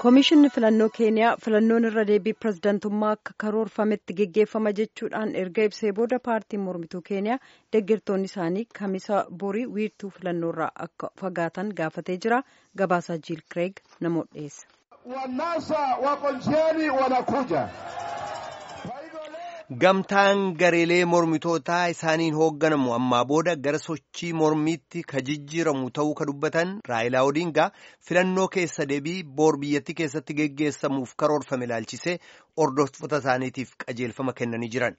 Koomishinni filannoo keeniyaa filannoon irra deebii pirezidantummaa akka karoorfametti geggeeffama jechuudhaan erga ibsee booda paartiin mormituu keeniyaa deeggartoonni isaanii kamisa borii wiirtuu filannoorraa akka fagaatan gaafatee jira. Gabaasaa Jiil Kireeg namoota dhiyeessa. Wanasa wako njiani wanakuja. Gamtaan gareelee mormitootaa isaaniin hoogganamu ammaa booda gara sochii mormiitti ka jijjiiramu ta'uu ka dubbatan Raayilaa Odingaa filannoo keessa deebii boor biyyattii keessatti geggeessamuuf karoorfame ilaalchisee hordoftoota isaaniitiif qajeelfama kennanii jiran.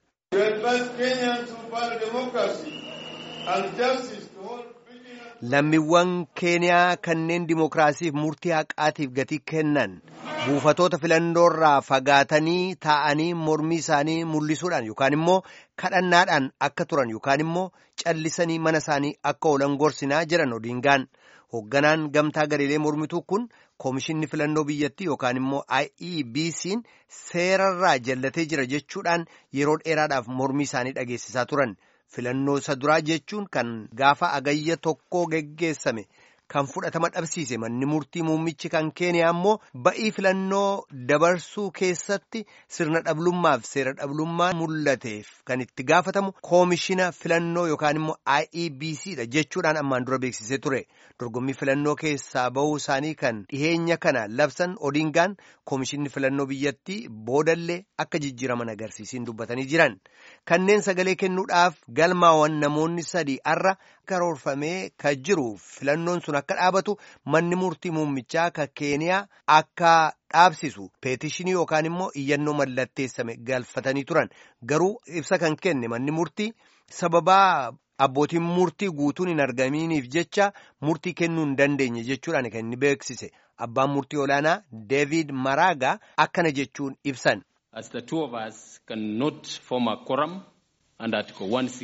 Lammiiwwan keeniyaa kanneen dimokiraasiif murtii haqaatiif gatii kennan buufatoota filannoorraa fagaatanii taa'anii mormii isaanii mul'isuudhaan yookaan immoo kadhannaadhaan akka turan yookaan immoo callisanii mana isaanii akka oolan gorsinaa jiran Odingaan hoogganaan gamtaa gareelee mormituu kun koomishinni filannoo biyyattii yookaan immoo IEBC'n seerarraa jallatee jira jechuudhaan yeroo dheeraadhaaf mormii isaanii dhageessisaa turan. filannoo isa duraa jechuun kan gaafa agayya tokkoo geggeessame kan fudhatama dhabsiise manni murtii muummichi kan keeniyaa immoo ba'ii filannoo dabarsuu keessatti sirna dhablummaaf seera dhablummaa mul'ateef kan itti gaafatamu koomishina filannoo yookaan immoo IEBC dha jechuudhaan ammaan dura beeksisee ture dorgommii filannoo keessaa bahuu isaanii kan dhiheenya kana labsan Odingaan koomishinni filannoo biyyattii boodallee akka jijjiiraman agarsiisiin dubbatanii jiran kanneen sagalee kennuudhaaf galmaawwan namoonni sadii arra karoorfamee ka jiru filannoon sun akka dhaabatu manni murtii muummichaa ka keeniyaa akka dhaabsisu peetishinii yookaan immoo iyyannoo mallatteessame galfatanii turan garuu ibsa kan kenne manni murtii sababaa abbootiin murtii guutuun hin argaminiif jecha murtii kennuu hin dandeenye jechuudhaan kan inni beeksise abbaan murtii olaanaa deevid maraagaa akkana jechuun ibsan. As the two of us cannot form a quorum under Article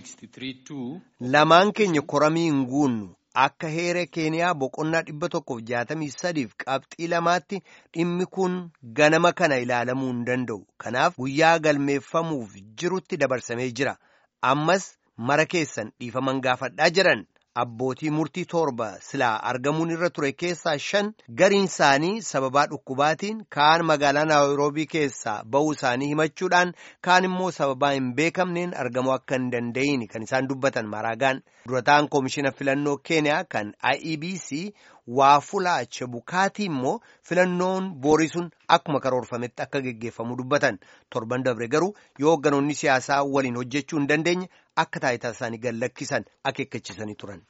163.2. Lamaan keenya koramii hin guunnu akka heera keeniyaa boqonnaa dhibba tokkoof jaatamii sadiif qabxii lamaatti dhimmi kun ganama kana ilaalamuu hin danda'u. Kanaaf guyyaa galmeeffamuuf jirutti dabarsamee jira. Ammas mara keessan dhiifaman gaafadhaa jiran. Abbootii murtii torba silaa argamuun irra ture keessaa shan gariin isaanii sababaa dhukkubaatiin kaan magaalaa naayiroobii keessaa ba'uu isaanii himachuudhaan kaan immoo sababaa hin beekamneen argamuu akka hin danda'in kan isaan dubbatan maraagaan durataan koomishina filannoo keeniyaa kan IEBC waafulaa chebukaatii immoo filannoon boorii sun akkuma karoorfametti akka geggeeffamu dubbatan torban dabre garuu yoo hoogganoonni siyaasaa waliin hojjechuu hin dandeenye akka taayitaa isaanii gallakkisan akeekkachisanii turan.